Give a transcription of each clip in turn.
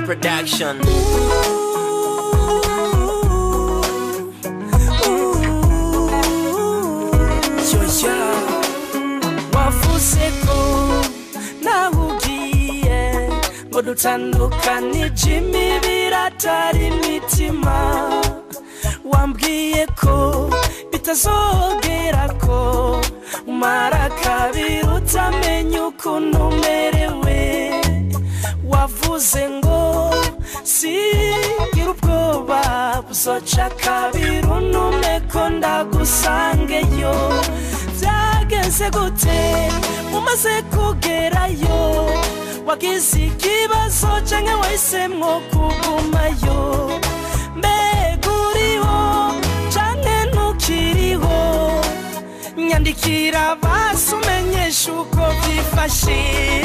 production. Yoya wavuze ko nawe ugiye ngo dutandukanije imibiri atari imitima wambwiye ko bitazogera ko umara kabiri utamenya ukuntu umerewe wavuze ngo sigira ubwoba buzoca kabiri unume ko ndagusangeyo byageze gute umaze kugerayo wagize ikibazo canke wahisemwo kugumayo mbega uriho canke ntukiriho nyandikira basi umenyesha uko byifashe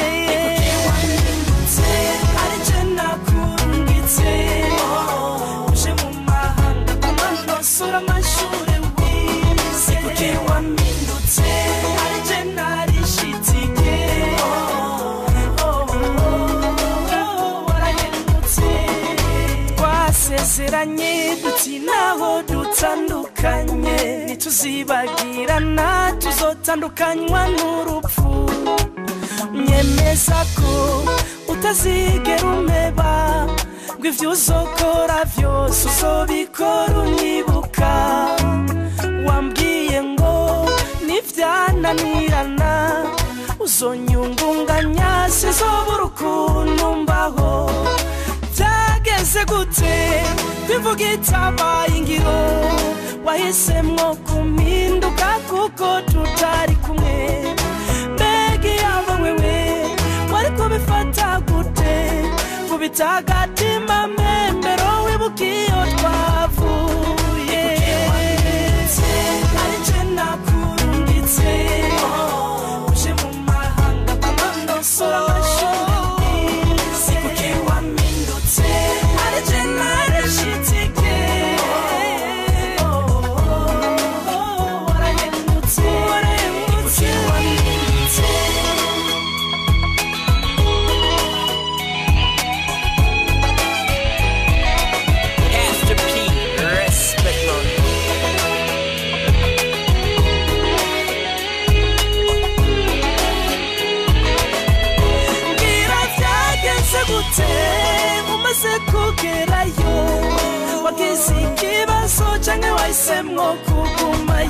ari je nakurungitse uje mu mahanga kumanosura amashure wize kuki wamindutse ari je narishitike warahindutse twasezeranye duti naho dutandukanye ntituzibagirana tuzotandukanywa n'urupfu nyemeza ko utazigera umeba ngo ibyo uzokora byose uzobikora unyibuka wambwiye ngo nivyananirana uzonyungunganya sizobura ukuntu mbaho byageze gute bivuga itabaye ingiro wahisemwo kumpinduka kuko tutari kumwe mbega iyaba wewe wari kubifata gute kubita agatima membero wibuka iyo twavuye ari je nakurungitse uje mu mahanga kwamanosora amashuri sikuki wamindutse ari je narishitike warahindutse warahindutse wamindutse Pastor P, respect man. mbwira byagenze gute umaze kugerayo wagize ikibazo canke wahisemwo kuguma